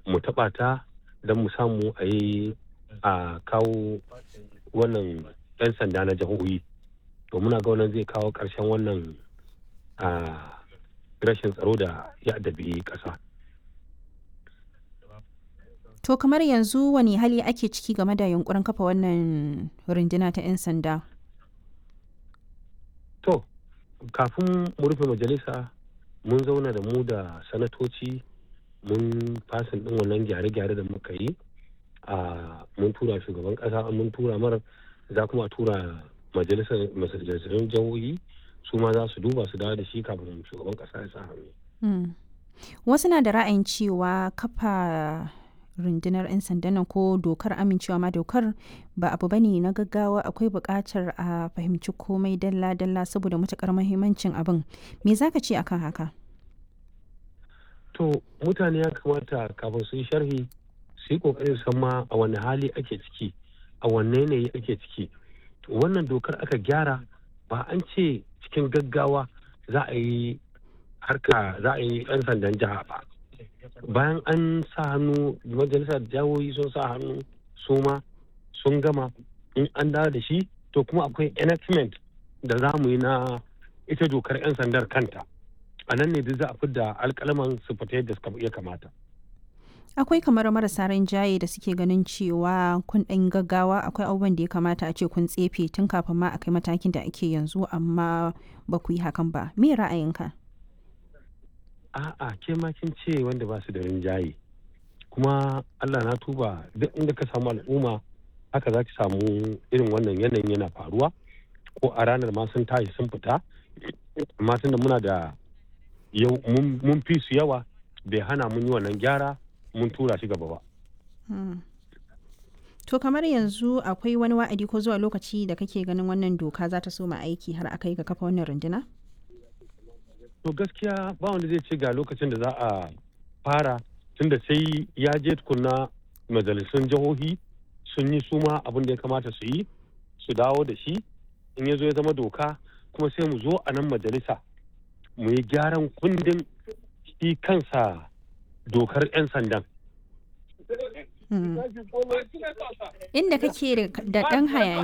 mu taɓa ta don mu samu a yi a kawo wannan 'yan sanda na jihohi to muna ga wannan zai kawo ƙarshen wannan rashin tsaro da ya addabi ƙasa. To kamar yanzu wani hali ake ciki game da yunkurin kafa wannan runduna ta 'yan sanda? To, kafin mu rufe majalisa mun zauna da mu da sanatoci mun fasin ɗin wannan gyare-gyare da muka yi a mun tura shugaban ƙasa mun tura mara za kuma tura majalisar majalisar jihohi su ma za su duba su dawo da shi kafin shugaban ƙasa ya sa hannu. Wasu na da ra'ayin cewa kafa rundunar 'yan sandan nan ko dokar amincewa ma dokar ba abu bane na gaggawa akwai buƙatar a fahimci komai dalla-dalla saboda matuƙar muhimmancin abin me za ka ce akan haka to mutane ya kamata kafin su yi sharhi su yi ƙoƙarin san ma a wani hali ake ciki a wanne yanayi ake ciki wannan dokar aka gyara ba an ce cikin gaggawa za a yi harka za a yi 'yan sandan jiha ba bayan an sa hannu majalisar jawoyi sun sa hannu su ma sun gama in an dawo da shi to kuma akwai enactment da za mu yi na ita dokar 'yan sandar kanta a nan ne duk za a fidda alkalaman su fita yadda suka iya kamata akwai kamar marasa rinjaye da suke ganin cewa kun ɗan gaggawa akwai abubuwan da ya kamata a ce kun tsefe tun kafin ma a kai matakin da ake yanzu amma ba ku yi hakan ba me ra'ayinka a'a ke ma kin ce wanda ba su da rinjaye kuma Allah na tuba duk inda ka samu al'umma haka za ki samu irin wannan yanayin yana faruwa ko a ranar ma sun tashi sun fita amma tunda muna da yau mun fi su yawa bai hana mun yi wannan gyara mun tura shi gaba ba. To kamar yanzu akwai wani wa'adi ko zuwa lokaci da kake ganin wannan doka za ta soma aiki har aka yi ga kafa wannan runduna? To gaskiya ba wanda zai ce ga lokacin da za a fara tunda sai ya je tukunna majalisun jihohi sun yi suma abin da ya kamata su yi su dawo da shi in ya zo ya zama doka kuma sai mu zo a nan majalisa mu yi gyaran kundin shi kansa dokar 'yan sandan. Inda kake da ɗan hayani